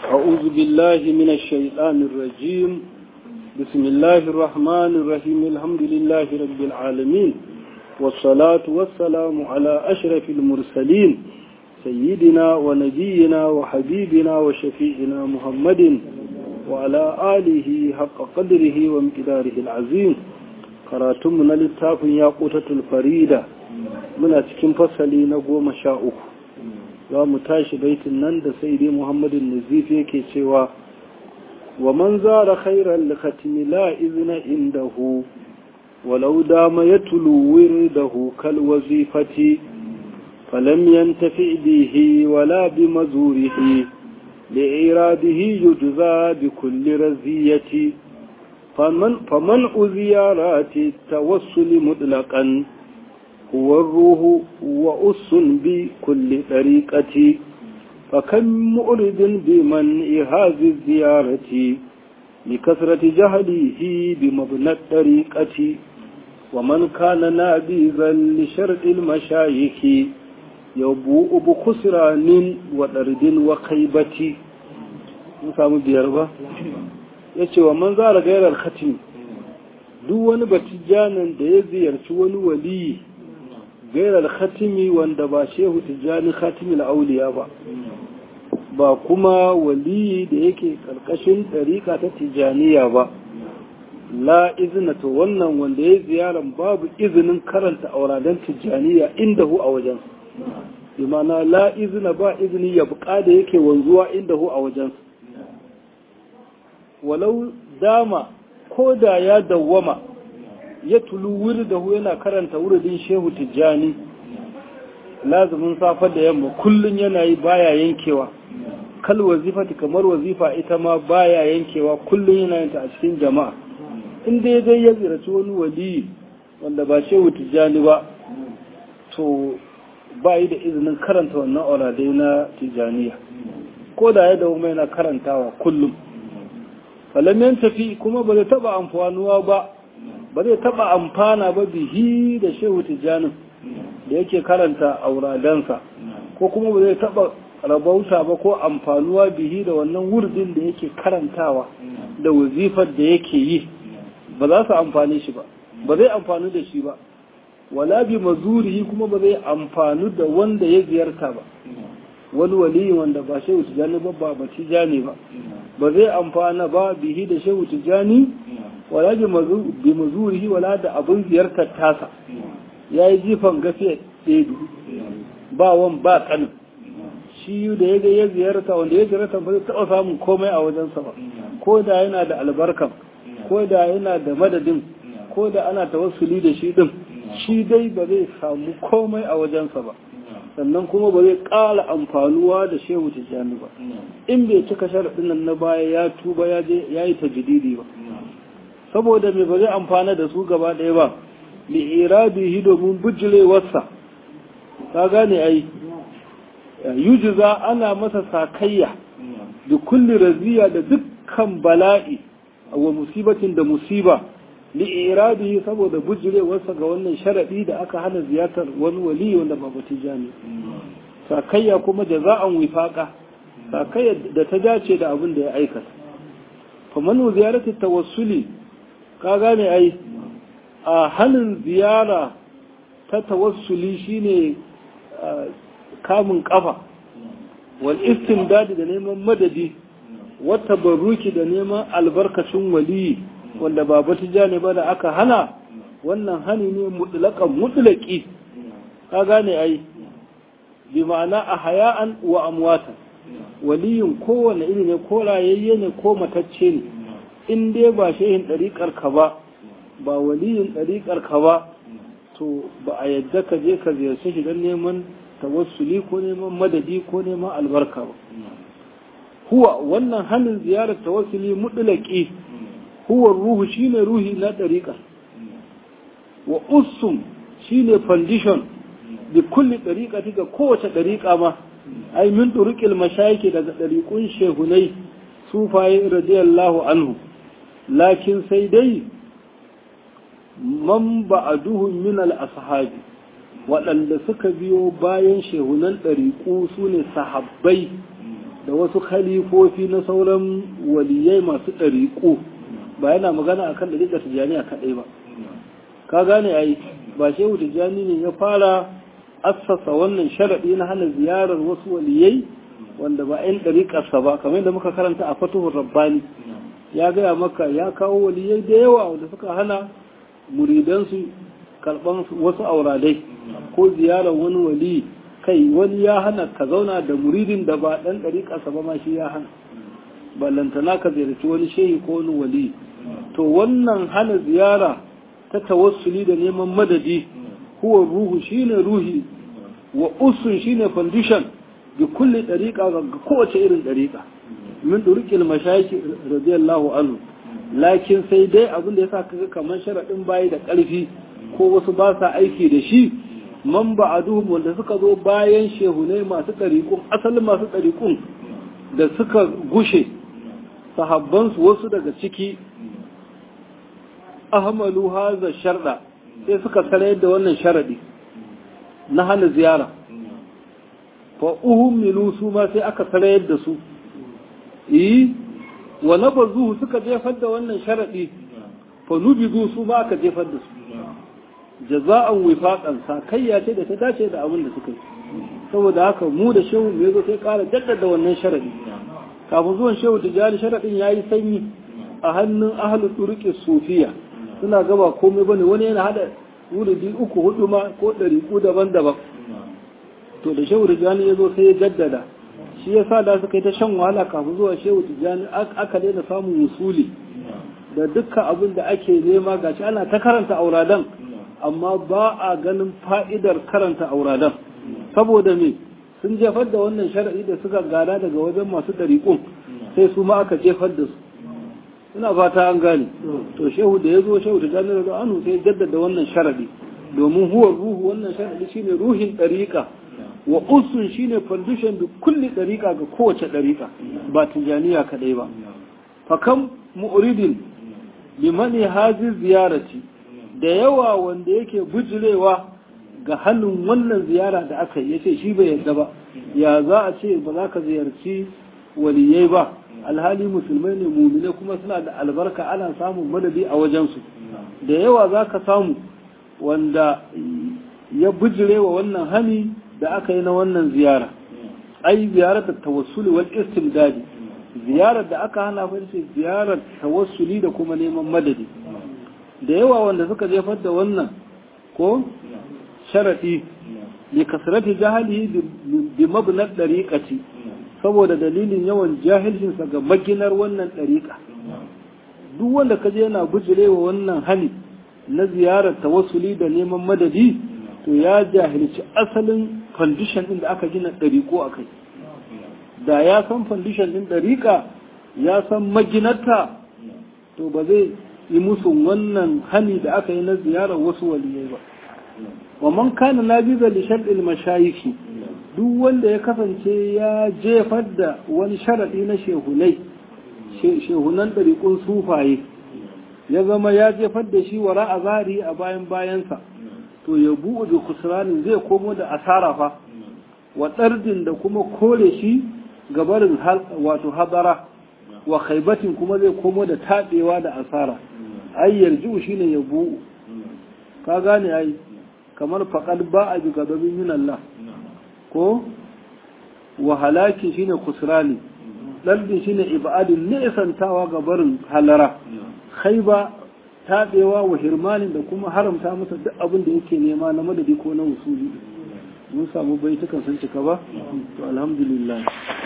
أعوذ بالله من الشيطان الرجيم بسم الله الرحمن الرحيم الحمد لله رب العالمين والصلاة والسلام على أشرف المرسلين سيدنا ونبينا وحبيبنا وشفيعنا محمد وعلى آله حق قدره وامتداره العظيم karatunmu na littafin ya ƙutatul farida muna cikin fasali na goma sha uku za mu tashi baitin nan da sai dai muhammadin nazif yake cewa wa man zara khairan likhatimi la izna indahu walau dama ya tulu wirdahu kal wazifati falam yantafi bihi wala bi mazurihi li'iradihi yujza bi kulli raziyati فمن فمنع زيارات التوسل مطلقا هو الروح وأس بكل طريقة فكم مؤرد بمنع هذه الزيارة لكثرة جهله بمبنى الطريقة ومن كان نابذا لشرط المشايخ يبوء بخسران وطرد وخيبة نسام بيربا ya ce wa man zara gairar khatimi duk wani batijjanin da ya ziyarci wani waliyi gairar khatimi wanda ba shehu tijjani khatimi auliya ba ba kuma waliyi da yake karkashin ɗariƙa ta tijjaniya ba la izina to wannan wanda ya ziyaran babu izinin karanta auradan tijjaniya inda hu a wajen imana la izina ba izini ya buƙa da yake wanzuwa inda hu a wajen walau dama ko da ya dawwama ya tulu wuri da yana karanta wuridin shehu tijjani lazumin safa da yamma kullum yana yi baya yankewa kal wazifati kamar wazifa ita ma baya yankewa kullum yana yin ta a cikin jama'a in dai dai ya ziraci wani wali wanda ba shehu tijjani ba to ba yi da izinin karanta wannan auradai na tijjaniya ko da ya dawo yana karantawa kullum falam tafi kuma ba zai taba amfanuwa ba ba zai taba amfana ba bihi da shehu tijanin da yake karanta auradansa ko kuma ba zai taba rabauta ba ko amfanuwa bihi da wannan wurdin da yake karantawa da wazifar da yake yi ba za su amfani shi ba ba zai amfani da shi ba wala bi mazurihi kuma ba zai amfani da wanda ya ziyarta ba wani waliyi wanda ba shehu tijani ba ba tijani ba ba zai amfana ba bihi da shehu tijani wala bi mazurihi wala da abin ziyartar tasa ya yi jifan gafiya ɗedu ba wan ba kanin shi da ya ga ya ziyarta wanda ya ziyarta ba zai taɓa samun komai a wajensa ba ko da yana da albarkan ko da yana da madadin ko da ana tawassuli da shi din shi dai ba zai samu komai a wajensa ba sannan kuma ba zai ƙara amfanuwa da shehu tijjani ba in bai cika sharaɗin nan na baya ya tuba ya je ya yi tajdidi ba saboda me ba zai amfana da su gaba ɗaya ba li iradihi domin bujirewarsa ka gane ai yujiza ana masa sakayya da kulli raziya da dukkan bala'i wa musibatin da musiba li iradihi saboda bujirewarsa ga wannan sharadi da aka hana ziyartar wani wali wanda ba tijani sakayya kuma jaza'an wifaqa sakayya da ta dace da abin da ya aikata fa man ziyarati tawassuli ka gane ai a halin ziyara ta tawassuli shine kamun kafa wal istimdad da neman madadi wata baruki da neman albarkacin waliyi wanda ba batija ne ba da aka hana wannan hani ne mutlaƙan mutlaƙi ka gane ai bi ma'ana a haya'an wa amwatan waliyin kowane iri ne ko rayayye ne ko matacce ne in dai ba shehin ɗariƙar ka ba ba waliyin ɗariƙar ka ba to ba a yadda ka je ka ziyarci shi don neman tawassuli ko neman madadi ko neman albarka ba huwa wannan hannun ziyarar tawassuli mutlaƙi huwa ruhu shine ruhi na ɗariƙa wa usum shine foundation da kulli ɗariƙa ga kowace ɗariƙa ma ai min ɗuriƙil mashayiki daga ɗariƙun shehunai sufaye radiyallahu anhu lakin sai dai man ba'aduhum min al-ashabi waɗanda suka biyo bayan shehunan ɗariƙu su ne sahabbai da wasu khalifofi na sauran waliyai masu ɗariƙo ba yana magana akan ɗariƙar tijjaniya kaɗai ba ka gane ai ba shehu tijjani ne ya fara assasa wannan sharaɗi na hana ziyarar wasu waliyai wanda ba 'yan ɗariƙarsa ba kamar yadda muka karanta a fatuhun rabbani ya gaya maka ya kawo waliyai da yawa wanda suka hana muridansu karɓan wasu auradai ko ziyarar wani wali kai wani ya hana ka zauna da muridin da ba ɗan ɗariƙarsa ba ma shi ya hana ballantana ka ziyarci wani shehi ko wani wali to wannan hana ziyara ta tawassuli da neman madadi huwa ruhu shine ruhi wa usun shine foundation bi kulli dariqa ga kowace irin dariqa min durqil mashayikh radiyallahu anhu lakin sai dai abin da yasa kaga kamar sharadin bayi da karfi ko wasu ba sa aiki da shi man ba'aduhum wanda suka zo bayan shehunai masu dariqun asalin masu dariqun da suka gushe sahabbansu wasu daga ciki ahmalu haza sharda sai suka sarayar da wannan sharadi na hana ziyara fa uhummilu su ma sai aka sarayar da su yi wa nabazuhu suka jefar da wannan sharadi fa nubizu su ma aka jefar da su jaza'an wifaqan sakayya ce da ta dace da abin da suka yi saboda haka mu da shehu mu yazo sai ƙara jaddada wannan sharadi kafin zuwan shehu tijani sharadin yayi sanyi a hannun ahlul turuqi sufiya suna gaba komai bane wani yana hada wuridi uku hudu ma ko ɗariƙu daban-daban to da shehu tijjani ya zo sai ya jaddada shi ya sa da suka yi ta shan wahala kafin zuwa shehu tijjani aka daina samun musuli da dukkan abin da ake nema gashi ana ta karanta auradan amma ba a ganin fa'idar karanta auradan saboda me sun jefar da wannan shara'i da suka gada daga wajen masu ɗariƙun sai su ma aka jefar da su ina fata an gane to shehu da ya zo shehu da janar da anu sai jaddada wannan sharadi domin huwa ruhu wannan sharadi shine ruhin dariqa wa usun shine foundation da kulli dariqa ga kowace dariqa ba tijaniya kadai ba fa kam mu'ridin limani hazi ziyarati da yawa wanda yake bujirewa ga hannun wannan ziyara da aka yi yace shi bai yarda ba ya za a ce ba za ka ziyarci waliyai ba alhali musulmai ne mumine kuma suna da albarka ana samun madadi a wajensu da yawa za ka samu wanda ya bijire wa wannan hani da aka yi na wannan ziyara ai ziyarar da tawassuli wal istimdadi ziyarar da aka hana fa ce ziyarar tawassuli da kuma neman madadi da yawa wanda suka jefar da wannan ko sharadi li kasrati jahalihi bi mabnad dariqati saboda dalilin yawan jahilcinsa ga maginar wannan ɗariƙa duk wanda ka je yana bijirewa wannan hali na ziyarar tawassuli da neman madadi to ya jahilci asalin fandishan ɗin da aka gina ɗariƙo a kai da ya san fandishan ɗin ɗariƙa ya san maginarta to ba zai yi musu wannan hani da aka yi na ziyarar wasu waliyai ba wa man kana nabiza li shar'il mashayikhi duk wanda ya kasance ya jefar da wani sharaɗi na shehunai shehunan ɗariƙun sufaye ya zama ya jefar da shi wara a zari a bayan bayansa to ya bu'u da kusurani zai komo da asara fa wa ɗardin da kuma kore shi gabarin wato hadara wa khaibatin kuma zai komo da taɓewa da asara ai yarju shine ya bu'u ka gane ai kamar faƙad ba a bi gadabin yin Allah ko wa halaki shine kusrani dalbi shine ibadin nisantawa ga barin halara khaiba tabewa wa hirmanin da kuma haramta masa duk abin da yake nema na madadi ko na usuli mun samu baitukan sun cika ba to alhamdulillah